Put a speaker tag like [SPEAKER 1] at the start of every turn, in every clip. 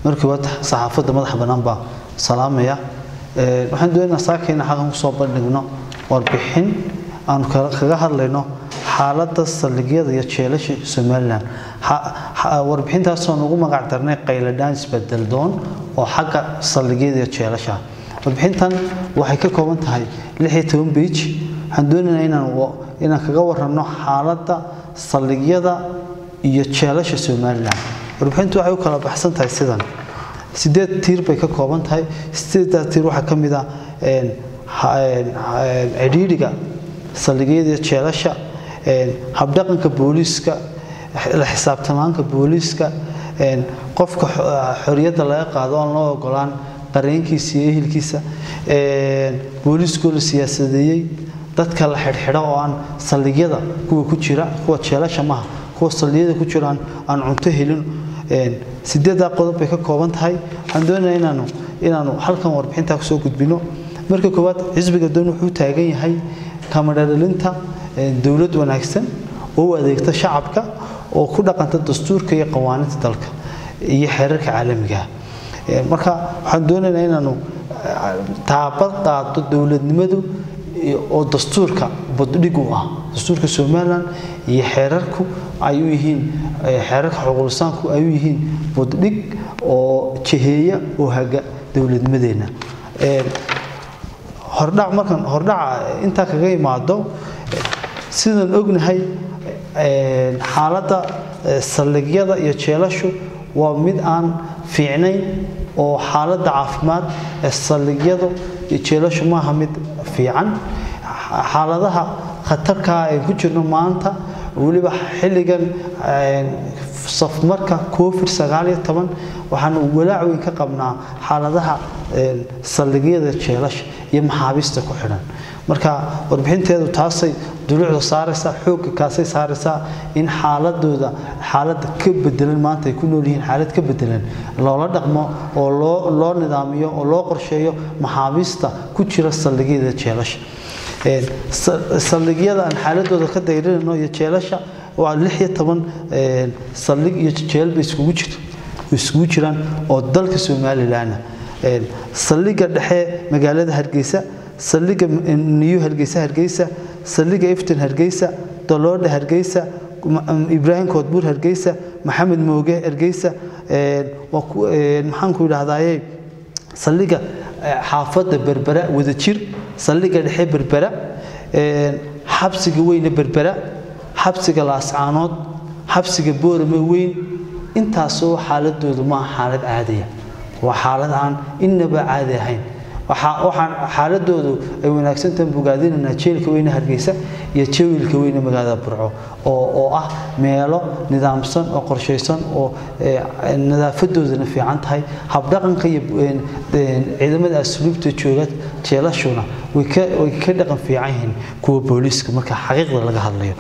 [SPEAKER 1] markii waad saxaafadda madaxa bannaan baa salaamaya waxaan doonaynaa saakayna xaqan kusoo bandhigno warbixin aanu kaga hadlayno xaaladda saldhigyada iyo jeelasha somalilan warbixintaasoo nugu magac darnay qayladhaan isbedel doon oo xagga saldhigyada iyo jeelasha warbixintan waxay ka kooban tahay lix iyo toban beij waxaan doonaynaa inaan inaan kaga waranno xaaladda saldhigyada iyo jeelasha somalilan warbixintu waxay u kala baxsan tahay sidan sideed tiir bay ka kooban tahay sideeddaa tiir waxaa ka mid ah cidhiidhiga saldhigyada iyo jeelasha habdhaqanka booliiska la xisaabtamaanka booliiska qofka xoriyadda laga qaado oon loo ogolaan qareenkiisa iyo ehelkiisa booliiskoo la siyaasadeeyey dadka la xidhxidho oo aan saldhigyada kuwa ku jira kuwa jeelasha maha kuwa saldhigyada ku jira aan cunto helin sideeddaa qodob bay ka kooban tahay waxaan doonayaa inaanu inaanu halkan warbixintaa kusoo gudbino marka koowaad xisbiga doon wuxuu taagan yahay kamadhadhalinta dowlad wanaagsan oo u adeegta shacabka oo ku dhaqanta dastuurka iyo qawaaninta dalka iyo xeerarka caalamiga marka waxaan doonaynaa inaanu taabad qaado dowladnimadu oo dastuurka baddhig u ah dastuurka somalilan iyo xeerarku ay u yihiin xeerarka xuquuqlisaanku ay u yihiin baddhig oo jeheeya oo haga dowladnimadeenna hordhac markan hordhaca intaa kaga imaado sidaan ognahay xaaladda saldhigyada iyo jeelashu waa mid aan fiicnayn oo xaaladda caafimaad ee saldhigyadu iyo jeelashu maaha mid fiican xaaladaha khatarkaa ay ku jirno maanta weliba xilligan safmarka covid sagaal iyo toban waxaanu walaac weyn ka qabnaa xaaladaha saldhigyada jeelasha iyo maxaabiista ku xidhan marka warbixinteedu taasay duluucda saaraysaa xoogga kaasay saaraysaa in xaaladooda xaalada ka bedelan maanta ay ku nool yihiin xaalad ka bedelan loola dhaqmo oo loo loo nidaamiyo oo loo qorsheeyo maxaabiista ku jira saldhigyada jeelasha saldhigyada aan xaaladooda ka dayrinayno iyo jeelasha waa lix iyo toban saldhig iyo jeel bay iskugu jirto iskugu jiraan oo dalka somalilan saldhiga dhexe magaalada hargeysa saldhiga niyu hargeysa hargeysa saldhiga iftin hargeysa doloodha hargeysa ibraahim koodbuur hargeysa maxamed mooge hargeysa maxaanku idhahdaaye saldhiga xaafadda berbera wadajir saldhiga dhexe berbera xabsiga weyne berbera xabsiga laascaanood xabsiga boorame weyn intaasoo xaaladoodu maaha xaalad caadiya waa xaalad aan innaba caadi ahayn waxaan xaaladoodu ay wanaagsantahan bogaadinaynaa jeelka weyne hargeysa iyo jawiilka weyne magaalada burco oo ah meelo nidaamsan oo qorshaysan oo nadaafadoodana fiican tahay habdhaqanka iyo ciidamada asluubta jooga jeelashuna way ka dhaqan fiican yihiin kuwa booliiska marka xaqiiqda laga hadlayo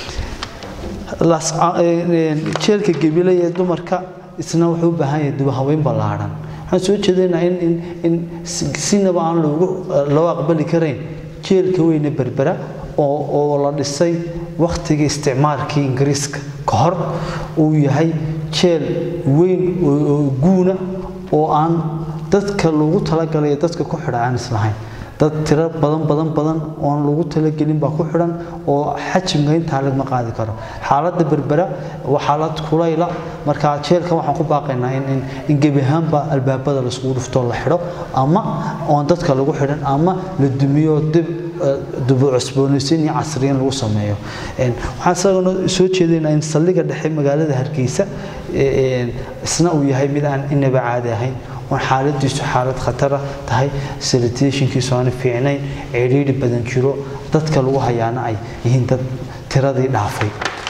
[SPEAKER 1] jeelka gebile ee dumarka isna wuxuu u baahan yahay dubahaweyn ballaadhan waxaan soo jeedaynaa in in sinaba aan loogu loo aqbali karayn jeelka weyne berbera oo oo la dhisay wakhtigii isticmaalkii ingiriiska ka hor uu yahay jeel weyn oo guuna oo aan dadka loogu talagalay dadka ku xidha aan islahayn dad tiro badan badan badan oon lagu talagelin baa ku xidhan oo xajimka intaa lagma qaadi karo xaaladda berbera waa xaalad kulayla marka jeelka waxaan ku baaqaynaa in in gebi ahaanba albaabada laiskugu dhuftoo la xidho ama oon dadka lagu xidhan ama la dumiyo dib dubu cusboonaysiin iyo casriyin lagu sameeyo waxaan isagana soo jeedaynaa in saldhiga dhexe magaalada hargeysa isna uu yahay mid aan inaba caadi ahayn oon xaaladiisu xaalad khatara tahay salitationkiisu aan fiicnayn cidhiidhi badan jiro dadka lagu hayaana ay yihiin dad tiradii dhaafay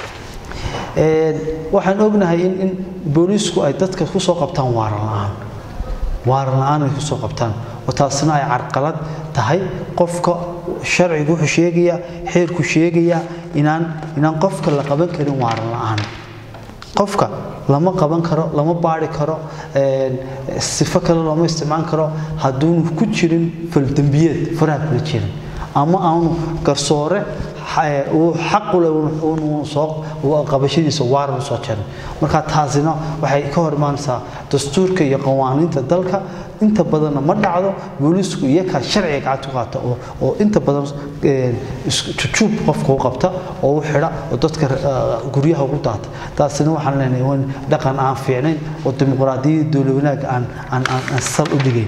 [SPEAKER 1] waxaan ognahay in in booliisku ay dadka kusoo qabtaan waaran la-aan waaran la-aan ay kusoo qabtaan oo taasina ay carqalad tahay qofka sharcigu wuxuu sheegayaa xeerku sheegayaa inaan inaan qofka la qaban karin waaran la-aan qofka lama qaban karo lama baari karo sifo kale looma isticmaali karo hadduunu ku jirin faldembiyeed faraha kula jirin ama aanu garsoore uu xaq u leh uu soo qabashadiisa waaran soo jarin marka taasina waxay ka hor imaanaysaa dastuurka iyo qawaaniinta dalka inta badanna ma dhacdo boolisku iyakaa sharciga gacanta ku qaata oo inta badan jujuub qofka u qabta oo u xidha oo dadka guryaha ugu daata taasina waxaan leenahay waa dhaqan aan fiicnayn oo dimuqraadiyadda dowla wanaagga aan aan aan sal u dhigayn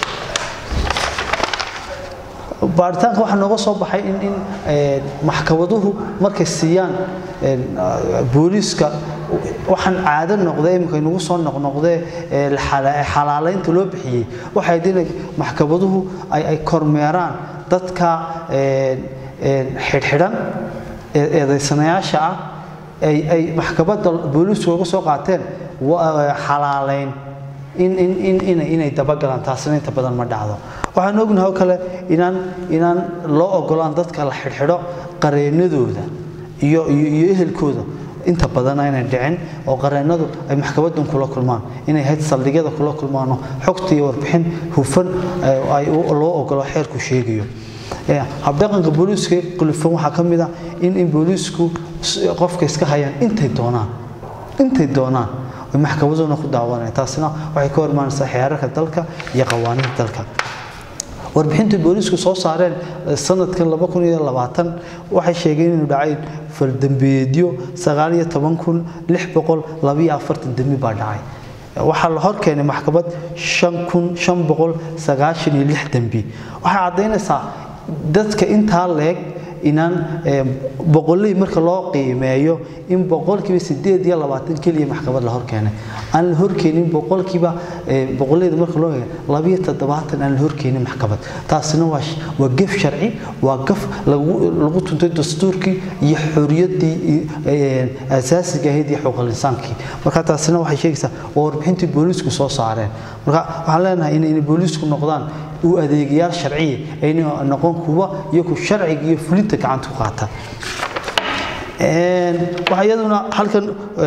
[SPEAKER 1] baaritaanka waxaa nooga soo baxay in in maxkamaduhu markay siiyaan booliiska waxaan caado noqday iminka inagu soo noqnoqdee xalaalaynta loo bixiyey waxay inay maxkamaduhu ay ay kormeeraan dadka xidhxidhan eedaysanayaasha ah ay ay maxkamadda booliisku uga soo qaateen xalaalayn in in in inay inay dabagalaan taasina inta badan ma dhacdo waxaan ognahay oo kale inaan inaan loo ogolaan dadka la xidhxidho qareenadooda iyo iyo ehelkooda inta badan aynay dhicin oo qareennadu ay maxkamadan kula kulmaan inay hayd saldhigyada kula kulmaano xogta iyo warbixin hufan ay loo ogolo xeerku sheegayo habdhaqanka booliiska qulufan waxaa ka mid ah in in booliisku qofka iska hayaan intay doonaan intay doonaan way maxkamaduna ku daawanayaan taasina waxay ka hormaanaysaa xeerarka dalka iyo qawaaniinta dalka warbixinta boolisku soo saareen sanadkan waxay sheegeen inuu dhacay faldambeedyo dembi baa dhacay waxaa la hor keenay maxkamad dembi waxay caddaynaysaa dadka intaa leeg inaan boqoley marka loo qiimeeyo in boqolkiiba sideed iyo labaatan keliya maxkamad la horkeenay aan la horkeenin boqolkiiba boqoleyda marka loo eego labiyo toddobaatan aan la horkeenin maxkamad taasina waa waa gef sharci waa gaf lagu lagu tuntay dastuurkii iyo xorriyaddii asaasiga ahayd iyo xuquuqul insaankii marka taasina waxay sheegaysaa waa warbixintii booliisku soo saareen marka waxaan leenahay inay booliisku noqdaan u adeegayaal sharciya ayna noqon kuwa iyagu sharciga iyo fulinta gacanta ku qaata waxaa iyaduna halkan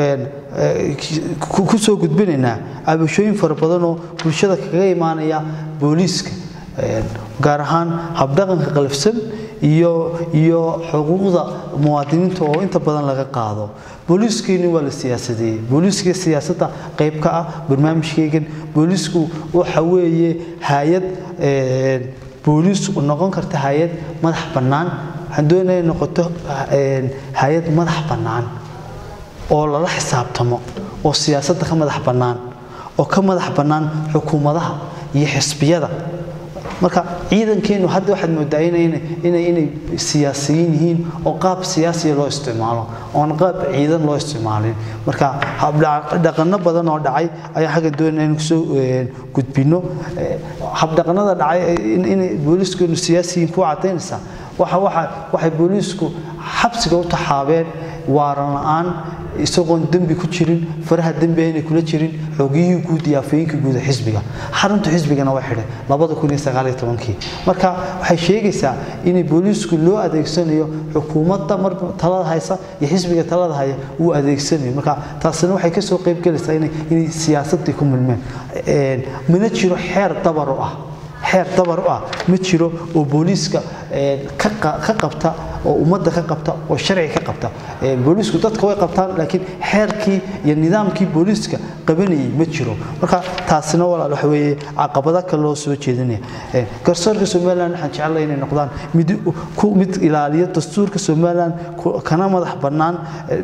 [SPEAKER 1] ku soo gudbinaynaa cabashooyin fara badan oo bulshada kaga imaanaya booliiska gaar ahaan habdhaqanka qalafsan iyo iyo xuquuqda muwaadiniinta oo inta badan laga qaado booliiskeeni waa la siyaasadeeyey booliiska siyaasadda qayb ka ah barnaamijkeygan booliisku waxa weeye hay-ad booliis noqon karta hay-ad madax bannaan waxaan doonaya noqoto hay-ad madax bannaan oo lala xisaabtamo oo siyaasadda ka madax bannaan oo ka madax bannaan xukuumadaha iyo xisbiyada marka ciidankeenu hadda waxaad moodaa inay inay inay siyaasiyiin yihiin oo qaab siyaasiya loo isticmaalo oon qaab ciidan loo isticmaalin marka habdhaqano badan oo dhacay ayaa xagga doonaya in kusoo gudbino habdhaqanada dhacay inay booliiskeenu siyaasiyiin ku cadaynaysaa waxa waxa waxay booliisku xabsiga u taxaabeen waaran la-aan isagoon dembi ku jirin faraha dembi aynay kula jirin xogiyihii guud iyo afayeenkii guud ee xisbiga xarunta xisbigana waa xidhay labada kun iyo sagaal iyo tobankii marka waxay sheegaysaa inay booliisku loo adeegsanayo xukuumadda mar talada haysa iyo xisbiga talada haya uu adeegsanayo marka taasina waxay kasoo qayb gelaysaa inay inay siyaasaddii ku milmeen mana jiro xeer dabar u ah xeer dabar u ah ma jiro oo booliiska ka qabta oo ummadda ka qabta oo sharciga ka qabta booliisku dadka way qabtaan laakiin xeerkii iyo nidaamkii booliiska qabanayay ma jiro marka taasina walaal waxa weeye caqabada kale loo soo jeedinaya garsoorka somaliland waxaan jecelahay inay noqdaan mid ku mid ilaaliya dastuurka somaliland kana madax bannaan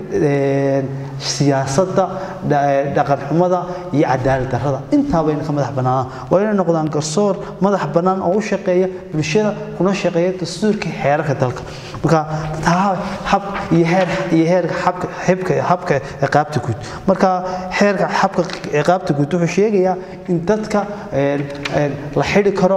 [SPEAKER 1] siyaasadda dhaqanxumada iyo cadaalad darrada intaabayna ka madax bannaanaan waa inay noqdaan garsoor madax bannaan oo u shaqeeya bulshada kuna shaqeeya dastuurka xeerarka dalka marka hab iyo heer iyo heerka habka xibka habka ciqaabta guud marka heerka habka ciqaabta guud wuxuu sheegayaa in dadka la xidhi karo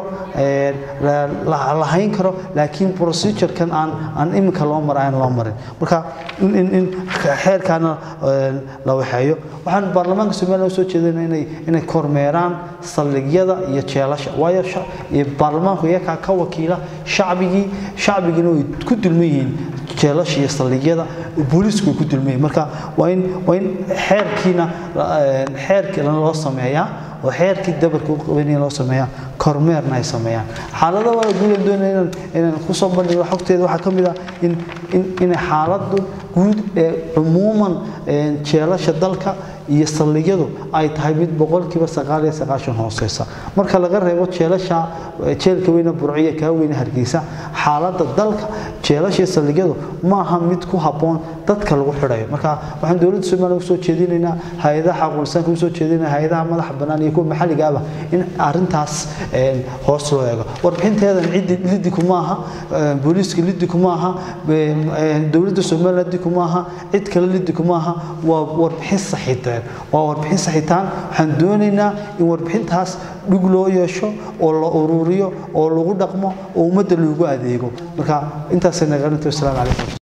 [SPEAKER 1] la hayn karo laakiin procedurekan aan aan iminka loo mara aan loo marin marka in in xeerkaana la waxeeyo waxaan baarlamaanka somaliland usoo jeedana inay inay kormeeraan saldhigyada iyo jeelasha waayo baarlamaanku iyakaa ka wakiila shacbigii shacbigina way ku dulman yihiin jeelasha iyo saldhigyada booliisku way ku dulman yihiin marka waa in waa in xeerkiina xeerkii loo sameeyaa oo xeerkii dabarka u qabanaya loo sameeyaa kormeerna ay sameeyaan xaalada waa guud doonaya inaan inaan ku soo bandhigo xogteeda waxaa ka mid ah in in inay xaaladu guud ee cumuuman jeelasha dalka iyo saldhigyadu ay tahay mid boqolkiiba sagaal iyo sagaashan hooseysa marka laga reebo jeelasha jeelka weyne burciya kaa weyne hargeysa xaaladda dalka jeelasha iyo saldhigyadu maaha mid ku habboon dadka lagu xidhayo marka waxaan dowladda soomaaliya usoo jeedinaynaa hay-adaha xaqulisaanka usoo jeedinaya hay-adaha madaxa bannaan iyo kuwa maxalliga ahba in arrintaas hoos loo eego warbixinteedan ciddi liddi kuma aha booliiska liddi kuma aha dowladda soomaaliya liddi kuma aha cid kale liddi kuma aha waa warbixin saxiiteen waa warbixin saxiitaan waxaan doonaynaa in warbixintaas dhug loo yeesho oo la ururiyo oo lagu dhaqmo oo ummadda loogu adeego marka intaasay nagarinta wasalaamu calaykum